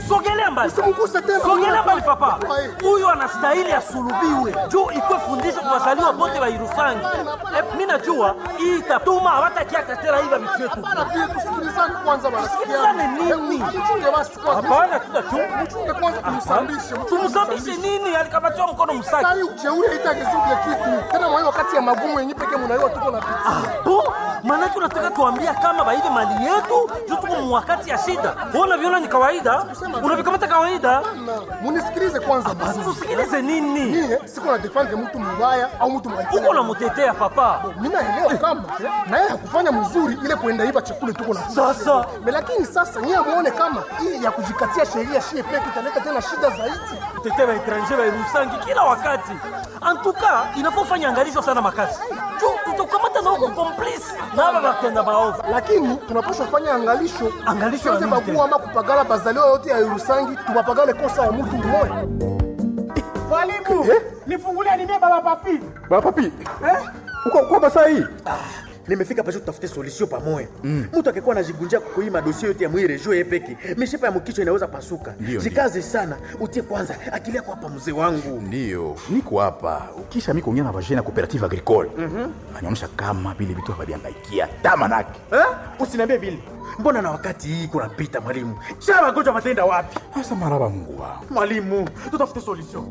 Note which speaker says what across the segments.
Speaker 1: sogelea mbali
Speaker 2: Usimguse tena.
Speaker 1: sogelea mbali papa
Speaker 2: Ai.
Speaker 1: huyu anastahili asulubiwe juu ikwe fundisho kwa wazaliwa bote wa irusangi Eh, mi najua hii itatuma hawatakiaka tena hiva vitu yetu
Speaker 2: Bana pia tusikilizane kwanza bana.
Speaker 1: Tusikilizane nini?
Speaker 2: Mchunge basi kwanza.
Speaker 1: hapana tutachunga
Speaker 2: Mchunge kwanza tumsambishe.
Speaker 1: tumsabishe nini alikabatiwa mkono msaki
Speaker 2: Sasa hii ujeuri haitagezuke kitu. Tena mwa hiyo wakati ya magumu yenyewe pekee mnaiwa tuko na pitia.
Speaker 1: bo maanake unataka tuambia kama baive mali yetu juu tuko mwakati ya shida bona viona ni kawaida unavikamata kawaida
Speaker 2: Munisikilize kwanza basi.
Speaker 1: tusikilize nini
Speaker 2: Mie siko na defend mtu mbaya au mtu mbaya.
Speaker 1: uko namutetea papa
Speaker 2: Mimi naelewa kama na yeye hakufanya mzuri ile kuenda iba chakula tuko na
Speaker 1: Sasa.
Speaker 2: Me lakini sasa nyie muone kama hii ya kujikatia sheria shie peke italeta tena shida zaidi.
Speaker 1: kutetea baetranger bairusangi kila wakati antuka inafofanya angalisho sana makasi juu tutakamata na uko complice na aba batenda maovu
Speaker 2: Lakini tunapaswa fanya angalisho.
Speaker 1: Angalisho
Speaker 2: Siweze
Speaker 1: ya nini
Speaker 2: bagua ama kupagala bazaliwa yote ya Yerusangi tupapagale kosa ya mtu mmoja.
Speaker 3: Mwalimu, nifungulie nimie baba papi.
Speaker 4: Baba papi. Uko uko basa hii?
Speaker 5: nimefika pasho tutafute solution pamoja mtu akikuwa anajigunjia kukuima dosie yote ya mwire juu yepeke mishipa ya mkichwa inaweza pasuka
Speaker 4: Ndio,
Speaker 5: jikaze sana utie kwanza akili yako hapa mzee wangu
Speaker 4: Ndio, niko hapa. Ukisha mimi kuongea na vajana ya cooperative agricole. Anaonyesha kama vile vitu haviangaikia tama nake.
Speaker 5: eh? usiniambie vile mbona na wakati hii kunapita mwalimu sha magonjwa matenda wapi
Speaker 4: Sasa maraba Mungu wangu.
Speaker 5: mwalimu tutafute solution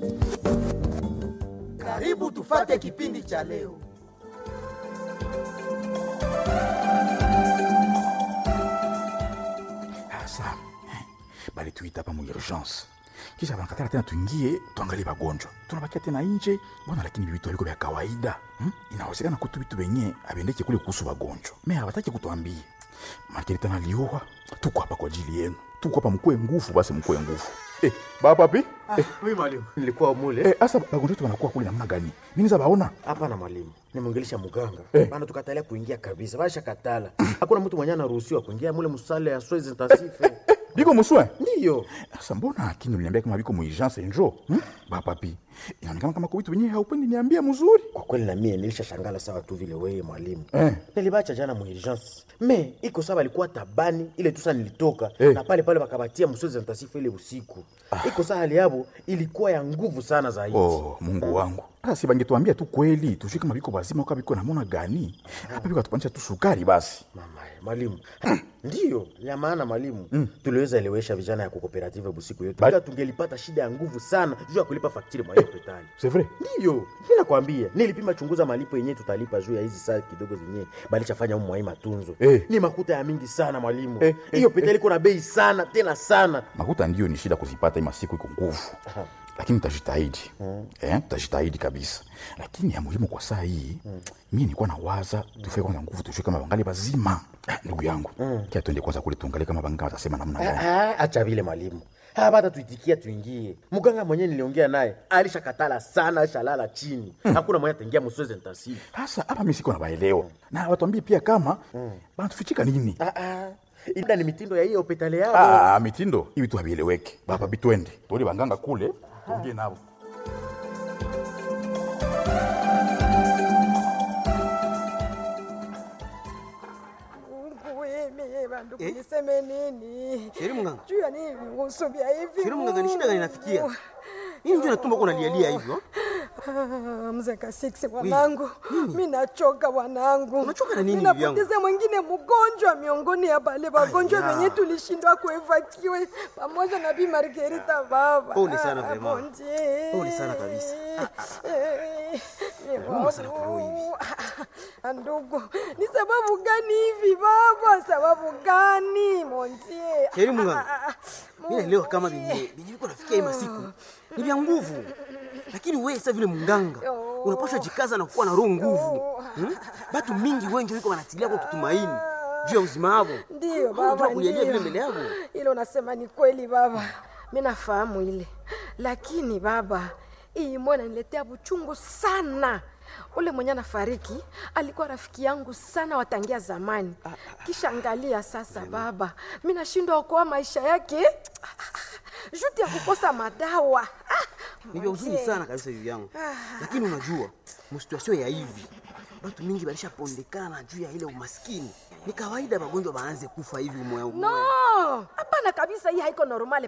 Speaker 6: Karibu tufate kipindi cha leo.
Speaker 4: Sasa bali tuita hapa mu urgence. Kisha banakatala tena tuingie tuangalie wagonjwa. Tunabakia tena nje, mbona lakini vitu haliko vya kawaida. Hmm? Inawezekana kutu vitu venye abendeke kule kuhusu wagonjwa. Mimi hawataki kutuambia. Makini tena liua. Tuko hapa kwa ajili yenu. Tuko hapa mkue nguvu basi mkue nguvu. Eh, baba papi? Eh,
Speaker 5: mimi mwalimu nilikuwa mule
Speaker 4: eh, asa wagonjwa wetu wanakuwa kule namna gani? Mimi niza baona.
Speaker 5: hapana mwalimu nimwongelesha muganga
Speaker 4: Eh.
Speaker 5: bana tukatalia kuingia kabisa basha katala hakuna mtu mwenye anaruhusiwa kuingia mule musale ya soins intensive
Speaker 4: Biko muswe?
Speaker 5: ndiyo
Speaker 4: Sasa mbona akini uliniambia kama biko muurgence njo? Hmm? Baba papi. Inaonekana kama kwa vitu wenyewe haupendi niambia mzuri.
Speaker 5: kwa kweli na mie nilisha shangala sawa tu vile wewe mwalimu
Speaker 4: Eh.
Speaker 5: nilibacha jana muurgence me iko sawa alikuwa tabani ile tusa nilitoka
Speaker 4: Eh.
Speaker 5: na pale pale bakabatia msozi intensif ile usiku iko saa hali yabo ilikuwa ya nguvu sana zaidi
Speaker 4: Oh, Mungu wangu. Sasa si bangetuambia tu kweli, tujue kama biko bazima kwa biko namona gani. Hapa biko atupanisha tu sukari basi.
Speaker 5: mama mwalimu ndiyo ya maana mwalimu tuliweza elewesha vijana ya kukooperative busiku yetu
Speaker 4: Ba-
Speaker 5: ila tungelipata shida ya nguvu sana juu ya kulipa faktiri mwa hospitali
Speaker 4: C'est vrai?
Speaker 5: ndiyo mi nakwambia nilipima chunguza malipo yenyewe tutalipa juu ya hizi saa kidogo zenyewe balichafanya umu mwai matunzo
Speaker 4: Eh.
Speaker 5: ni makuta ya mingi sana mwalimu
Speaker 4: Eh,
Speaker 5: hiyo
Speaker 4: eh,
Speaker 5: hospitali iko na bei sana tena sana
Speaker 4: Makuta ndio ni shida kuzipata ima siku iko nguvu. Lakini tutajitahidi. Eh, tutajitahidi kabisa. Lakini ya muhimu kwa saa hii, mimi nilikuwa nawaza tufike kwanza nguvu tujue kama bangali bazima. Ah, Ndugu yangu. Kia tuende kwanza kule tuangalie kama banga watasema namna gani.
Speaker 5: Ah, acha vile mwalimu hapa hata tuitikia tuingie mganga mwenyewe niliongea naye alishakatala sana alishalala chini hakuna mwenye ataingia msozi intensive
Speaker 4: Sasa hapa mimi siko nabaelewa. Na watuambie pia kama banatufichika nini.
Speaker 5: Ah, ah. ila ni mitindo ya hiyo hospitali yao
Speaker 4: Ah, mitindo hivi tu havieleweki. Baba bitwende. Tuone banganga kule, tuongee nao.
Speaker 7: Mungu wewe bandu kuniseme nini?
Speaker 8: Sheri mganga.
Speaker 7: Juu ya nini vihusu vya hivi?
Speaker 8: Sheri mganga, ni shida gani inafikia? Nini ndio natumba kuna lialia hivyo?
Speaker 7: Ah, mzee Kasiksi wanangu, mi nachoka wanangu.
Speaker 8: Unachoka na nini
Speaker 7: Mi
Speaker 8: hivi yangu?
Speaker 7: napoteza mwingine mgonjwa miongoni ya bale wagonjwa
Speaker 8: Aya.
Speaker 7: wenye tulishindwa kuevakiwe pamoja na Bi Margarita baba.
Speaker 8: Pole sana
Speaker 7: Ah,
Speaker 8: vraiment.
Speaker 7: bon Dieu.
Speaker 8: Pole sana kabisa.
Speaker 7: Eh, eh,
Speaker 8: Nauma sana kwa roho hivi.
Speaker 7: Ah, Ndugu, ni sababu gani hivi baba? Sababu gani montie?
Speaker 8: Sheri mganga. Mimi naelewa kama venye venye viko nafikia hii masiku ni vya nguvu, lakini wewe sasa vile mganga unapaswa jikaza na kuwa na roho nguvu. Hmm? Batu mingi wengi wiko wanatilia kwa kutumaini juu ya uzima wao.
Speaker 7: Ndiyo
Speaker 8: Hauna
Speaker 7: baba,
Speaker 8: tu kulialia vile
Speaker 7: ndiyo.
Speaker 8: mbele yako.
Speaker 7: Ile unasema ni kweli baba, mi nafahamu ile, lakini baba, hii mwana niletea buchungu sana. Ule mwenye anafariki alikuwa rafiki yangu sana watangia zamani. Kisha angalia sasa baba, mi nashindwa okoa maisha yake juti ya kukosa madawa. Ah,
Speaker 8: Ni vya huzuni
Speaker 7: mzee.
Speaker 8: sana kabisa hivi yangu, lakini unajua msituasio ya hivi batu mingi balishapondekana juu ya ile umaskini. Ni kawaida magonjwa baanze kufa hivi umoya umoya.
Speaker 7: No, hapana kabisa, hii haiko normale